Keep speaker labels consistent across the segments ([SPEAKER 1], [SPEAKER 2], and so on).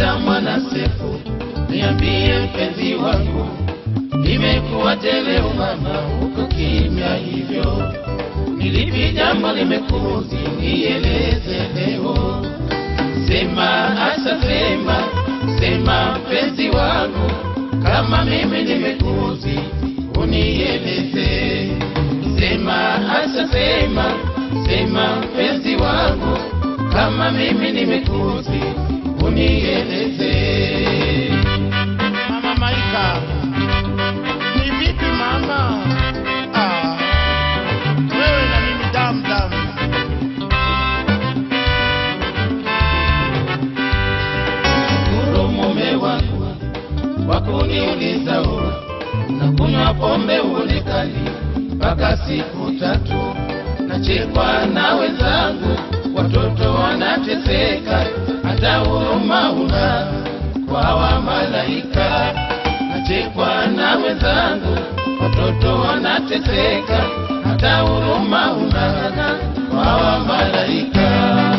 [SPEAKER 1] Asha mwana Sefu, niambie mpenzi wangu, imekuwa tele umama, uko kimya hivyo, nilipi jambo limekuzi, nieleze leo. Sema Asha, sema sema mpenzi wangu, kama mimi nimekuzi, unieleze. Sema Asha, sema sema mpenzi wangu, kama mimi nimekuzi, unieleze.
[SPEAKER 2] Mama Maika, ni vipi mama? Ah, wewe na mimi damu damu.
[SPEAKER 1] Shukuru mume wangu kwa kuniuliza ua na kunywa pombe uonekani mpaka siku tatu. Nachekwa na wenzangu, watoto wanateseka, hata huruma una kwa wa malaika. Nachekwa na wenzangu, watoto wanateseka, hata huruma una kwa wa malaika.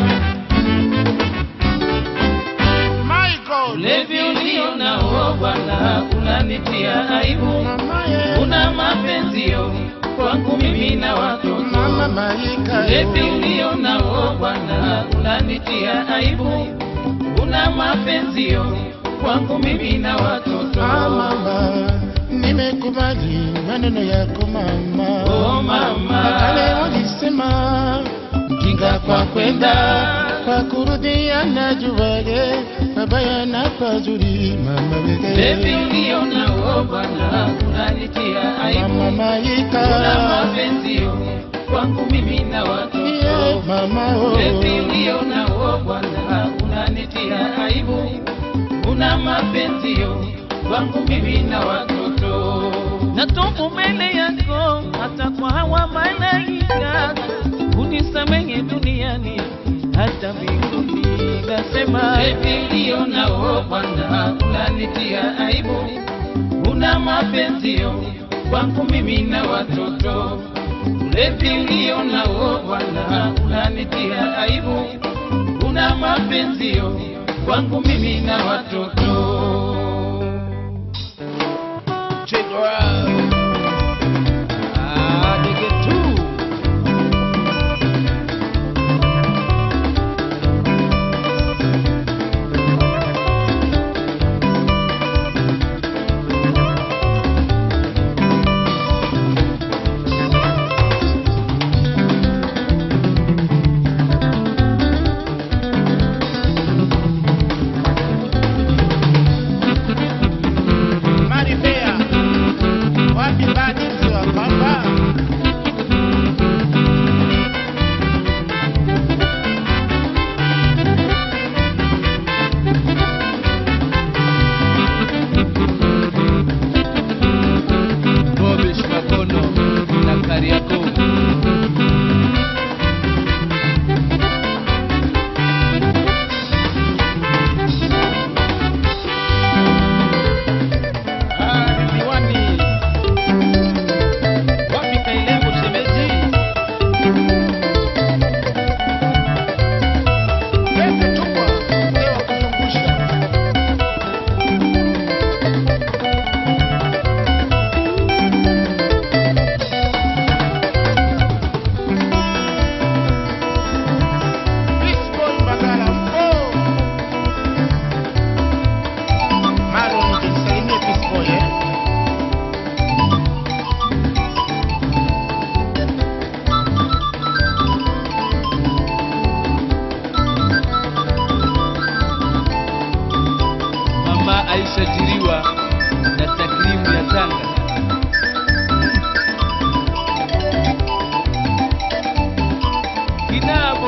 [SPEAKER 2] Michael,
[SPEAKER 1] Ulevi ulio nao Bwana unanitia aibu,
[SPEAKER 2] mama ye,
[SPEAKER 1] una mapenzio kwangu mimi na watoto.
[SPEAKER 2] mama Maika,
[SPEAKER 1] Ulevi ulio nao Bwana unanitia aibu, una mapenzio kwangu mimi na watoto.
[SPEAKER 2] Ah, mama, nimekubali maneno yako mama.
[SPEAKER 1] Oh mama,
[SPEAKER 2] Kale walisema
[SPEAKER 1] mjinga kwa kwenda
[SPEAKER 2] kwa kurudia na juwage mabaya na pazuri mama
[SPEAKER 1] Ulevi
[SPEAKER 2] wege
[SPEAKER 1] ulio nao Bwana unanitia aibu,
[SPEAKER 2] mama
[SPEAKER 1] una
[SPEAKER 2] Maika
[SPEAKER 1] mapenzio kwangu mimi na watoto.
[SPEAKER 2] yeah, mama oh.
[SPEAKER 1] Ulevi ulio nao Bwana unanitia aibu, una mapenzio kwangu mimi na watoto.
[SPEAKER 3] Natubu mbele yako hata kwa hawa malaika, unisamehe duniani hata mbinguni. Nasema
[SPEAKER 1] Ulevi ulio nao Bwana unanitia aibu, una mapenzio kwangu mimi na watoto. Ulevi ulio nao Bwana unanitia aibu, una mapenzio kwangu mimi na watoto.
[SPEAKER 3] Ah, nige tu.
[SPEAKER 2] Maribea, wapi badi wa papa?
[SPEAKER 3] Bobish Makono na Kariakoo. Ah, Ridhiwani. Wapi Kailembo shemeji?
[SPEAKER 2] Pete chukwa, mzee wa kuzungusha. Beach boy Mbagala, mpo. Maro, nijisalimie beach boy, eh.
[SPEAKER 3] Mama Aisha Jiriwa na takrimu ya Tanga. Kinabo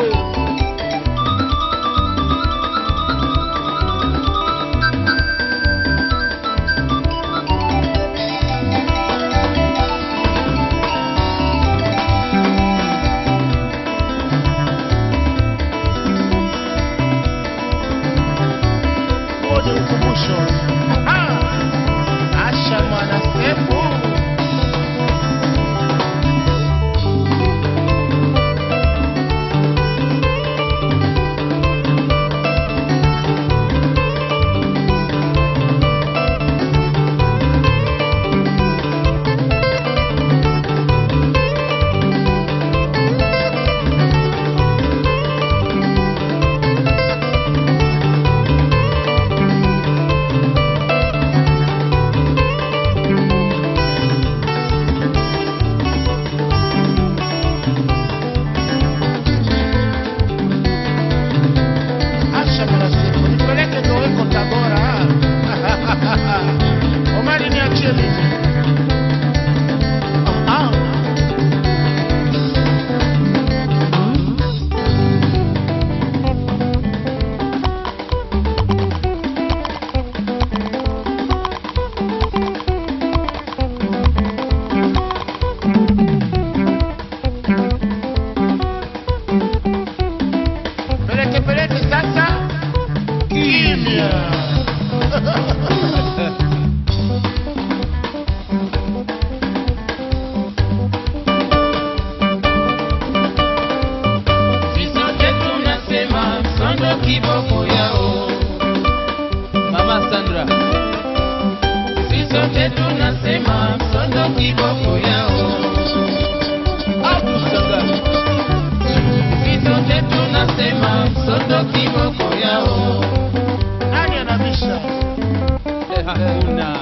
[SPEAKER 2] Huo ni ukumbusho. Ah, Asha mwana Sefu.
[SPEAKER 1] tunasema msondo kiboko yao
[SPEAKER 3] Abdul Sangara.
[SPEAKER 1] vizote tunasema msondo kiboko yao
[SPEAKER 2] Nani anabisha?
[SPEAKER 3] Eh, hakuna.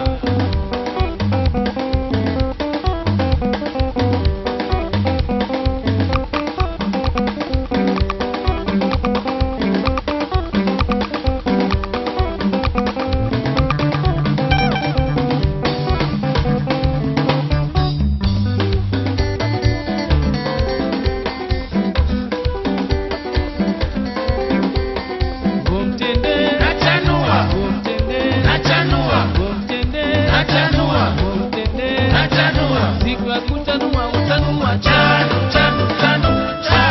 [SPEAKER 3] Umtende,
[SPEAKER 1] nachanua
[SPEAKER 3] umtende,
[SPEAKER 1] nachanua
[SPEAKER 3] umtende,
[SPEAKER 1] nachanua
[SPEAKER 3] umtende.
[SPEAKER 1] nachanua
[SPEAKER 3] Siku ya kutanua utanua
[SPEAKER 1] chanu chanu chanu cha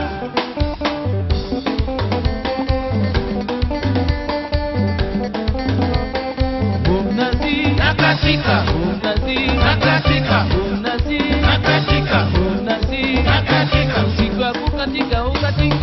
[SPEAKER 3] Umnazi,
[SPEAKER 1] nakatika
[SPEAKER 3] umnazi,
[SPEAKER 1] nakatika
[SPEAKER 3] umnazi,
[SPEAKER 1] nakatika
[SPEAKER 3] umnazi.
[SPEAKER 1] nakatika
[SPEAKER 3] Siku ya kukatika ukatika